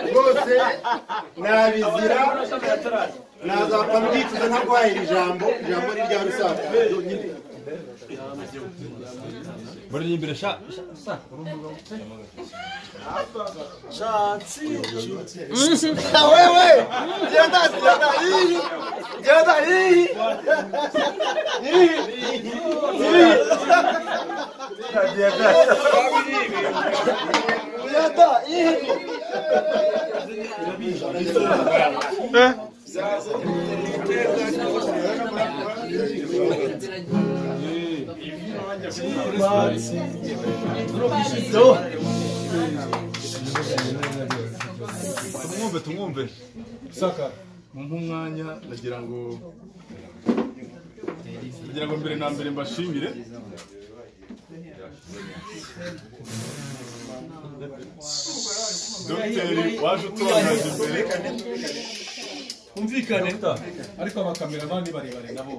rwose nabizira nazapfa mbyicuza ntarwahira ijambo ijambo ni rya rusaza buriya imbere sha sha sha wewe genda genda hihi genda hihi genda hihi tumwumve tumwumve saka mumpe umwanya ndagira ngo ndagira ngo mbere na mbere mbashimire dogiteri waje uturangaza imbere humvikane ariko abakameramani barebare nabo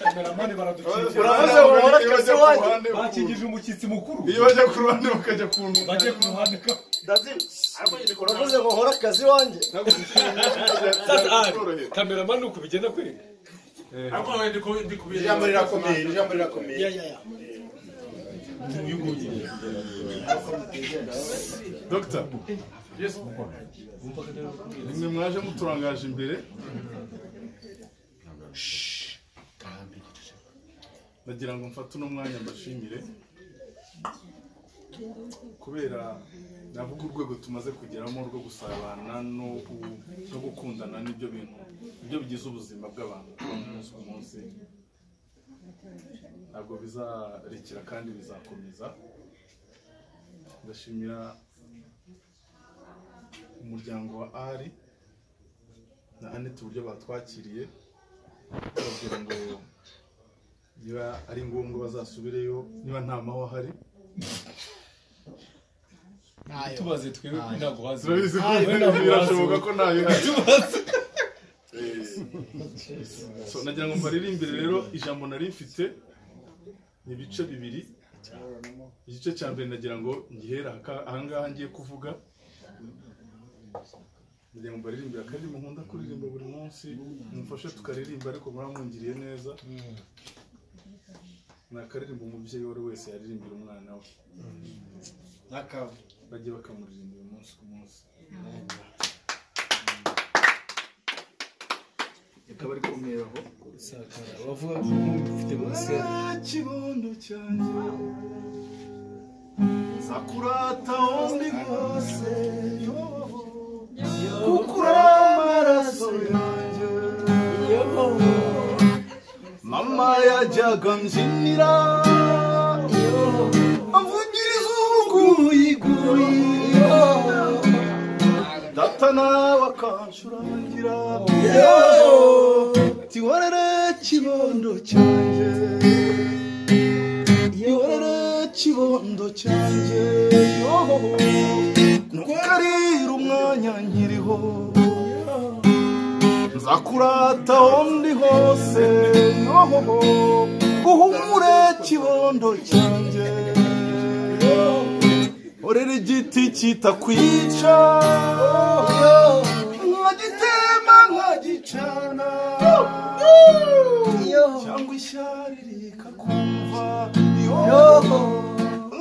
kameramani Uravuze ngo baraducikira uhora twese wanjye? bakingije umushyitsi mukuru iyo bajya ku ruhande bakajya ku ntugu bagiye ku ruhande ka uravuze ngo hora akazi wanjye kameramani uko bigenda kwereka ijambo rirakomeye ijambo rirakomeye dogita nimwe mwaje muturangaje imbere ndagira ngo mfate uno mwanya mbashimire kubera navuga urwego tumaze kugeramo rwo gusabana no ku- no gukundana n'ibyo bintu nibyo bigize ubuzima bw'abantu umunsi ku munsi ntabwo bizarekera kandi bizakomeza ndashimira umuryango wa ari na anete uburyo batwakiriye bababwira ngo niba ari ngombwa bazasubireyo niba nta mahwa ahari tubaze twebwe ko ntabwo bazi turabizi ko birashoboka ko ntayo ihari So, nagira ngo mbaririmbire rero ijambo nari mfite ni ibice bibiri igice cya mbere nagira ngo ngihera aka- ahangaha ngiye kuvuga nagira ngo mbaririmbire akaririmbo nkunda kuririmba buri munsi mumfashe tukaririmba ariko muramwungiriye neza ni akaririmbo umubyeyi uwo ari we wese yaririmbira umwana we bajye bakamuririmbira umunsi ku munsi rikaba rikomeraho bavuga ko ufite munsi ya kibondo cyanjye sakurata undi rwose kukura amaraso yanjye mama yajyaga mbyinira amvugiriza ubuguyiguyi data nawe akancurangira tihorere kibondo cyanjye ihorere kibondo cyanjye ntukarire umwanya nkiriho nzakurata aho ndi hose yohoho uhumure kibondo cyanjye orera igiti kitakwica nkagitema nkagicana cyangwa ishyari rikakumva yohoho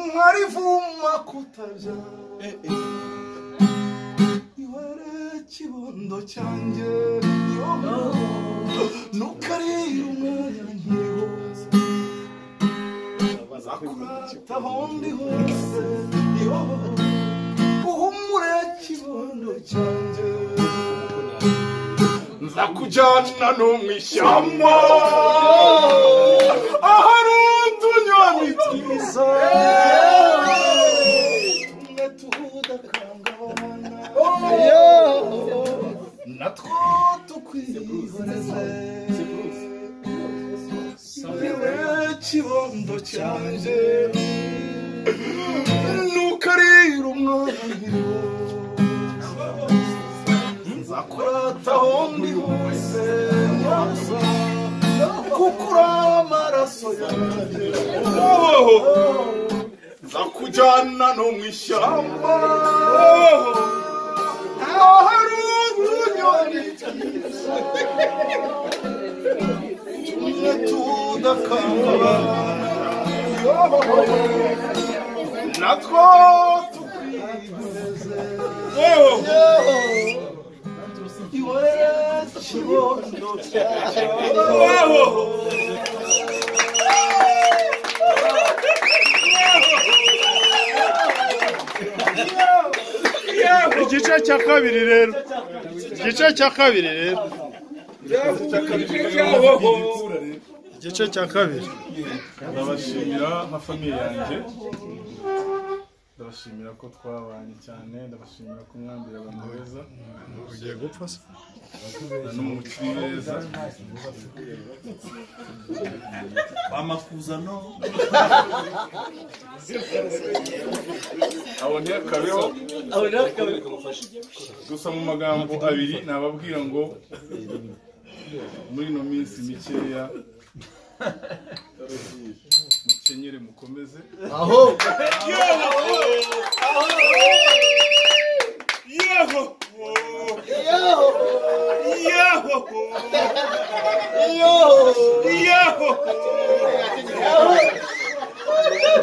nkarivuma kutabyara ihore kibondo cyanjye nukarira umwanya nkiriho nzakurata aho ndi hose yohoho uhumure kibondo cyanjye nzakujyana no mu ishyamba ahari utunyoni twiza tumwe tudakanga abana natwo tukwihoreze niwe kibondo cyanjye nukarira umwana nkiriho nzakurata aho ndi hose kuko uri amaraso zakujyana no mu ishyamba aho hari utunyoni tumwe tudakangura natwo tukwizeye igice cya kabiri rero igice cya kabiri rero igice cya kabiri ndabashimira nka famiye yanjye ndabashimira ko twabanye cyane ndabashimira ko mwambira abantu beza ugiye gupfa se n'umukiri beza amakuzano aboneye kabeho gusa mu magambo abiri nababwira ngo muri ino minsi mikeya mukenyere mukomeze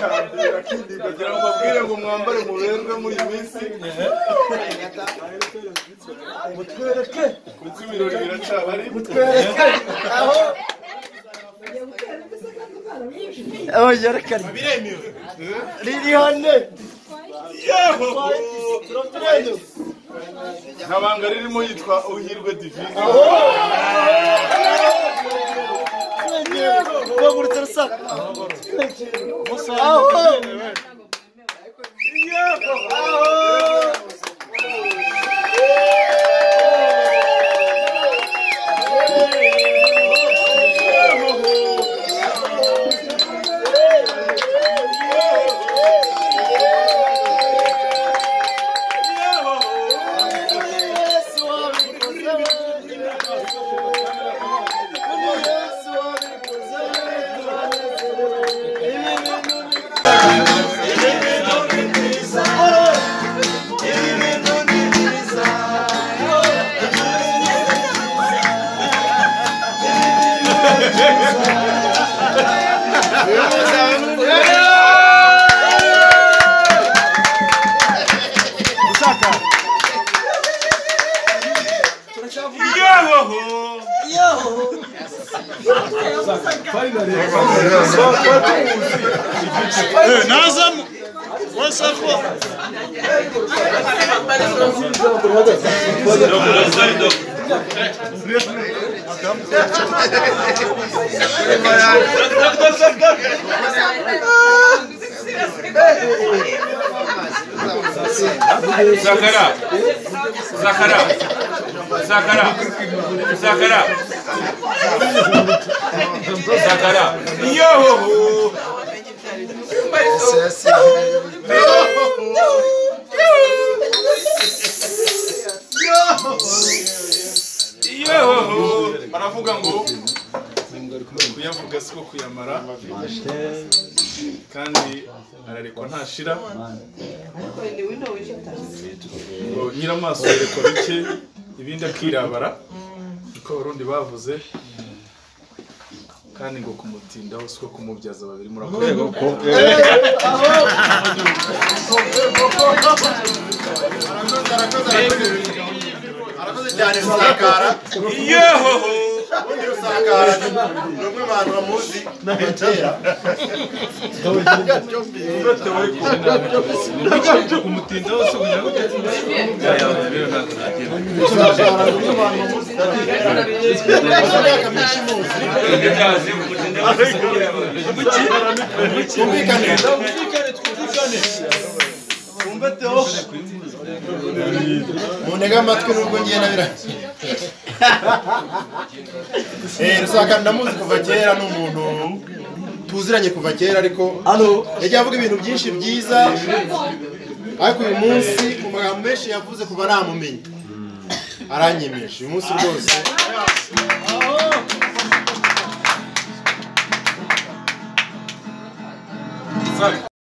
kugira ngo mbabwire ngo mwambare muberwe muri iyi minsi mutwereke kuko ibirori biracyabari mutwereke aho aho yerekana riri hane nta banga ririmo yitwa uhirwe divine bagurutse rusaka aho Yesu wabikoze Yesu wabikoze nazamo wese ko Zakara. Zakara. Zakara. Zakara. Zakara. baravuga ngo kuyavuga si ko kuyamara kandi ararekwa ntashira ngo nyiramaso yerekwa bike ibindi akirabara niko abarundi bavuze kandi ngo kumutindaho si ko kumubyaza babiri murakoze arakoze cyane rusakara ubundi rusakara ni ni umwe mu bantu bamuzi kuva kera imyaka myinshi imuzi twumvikane muntege amatwi nubwo ngenda birahise Eh, rusaka ndamuzi kuva kera ni umuntu tuziranye kuva kera ariko yagiye avuga ibintu byinshi byiza ariko uyu munsi mu magambo menshi yavuze kuva namumenye aranyemeje uyu munsi rwose Zakara.